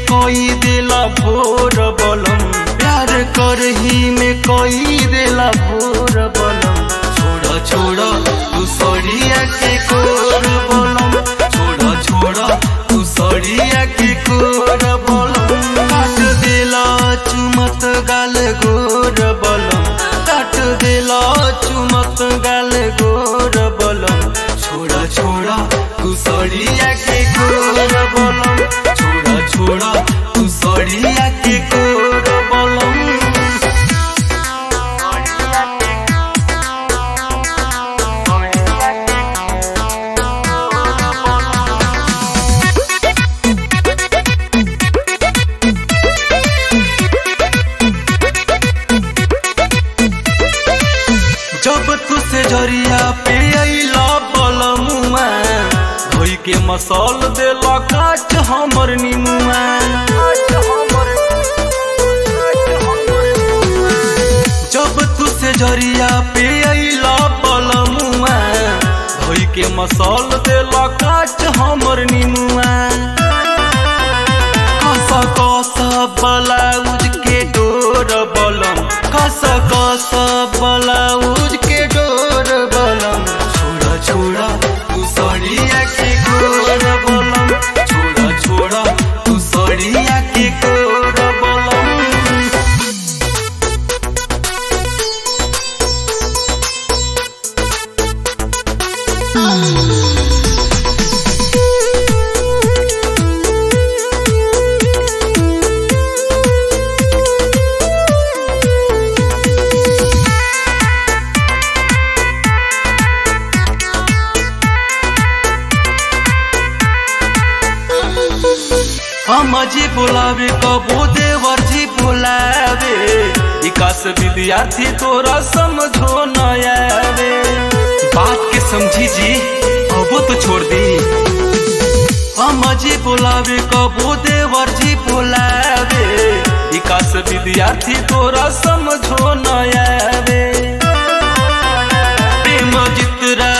कोई देला भोर बलम प्यार करही में कोई देला भोर बलम छोड़ा छोड़ा तू सड़िया के कोर बलम छोड़ा छोड़ा तू सड़िया के कोर बलम काट देला चुमत गाल गोर बलम काट देला चुमत गाल गोर बलम छोड़ा छोड़ा तू सड़िया के कोर बलम छोड़ा छोड़ा तू सड़िया के कोर बलम जब तू से जरिया पे अइला बलमुआ धोई के मसल देला काच हमर निमुआ जब तू से जरिया पे अइला बलमुआ धोई के मसल देला काच हमर निमुआ कस कस ब्लाउज के डोर बलम कस कस ब्लाउज के डोर बलम छोड़ा छोड़ा तू सड़िया के गोर बलम छोड़ा छोड़ा तू सड़िया के गोर बलम हम जी बोलावे कबो देवर जी बोलावे विकास विद्यार्थी तोरा समझो न आवे बात के समझी जी अब तो छोड़ दी हम जी बोलावे कबो देवर जी बोलावे विकास विद्यार्थी तोरा समझो न आवे प्रेम जितरा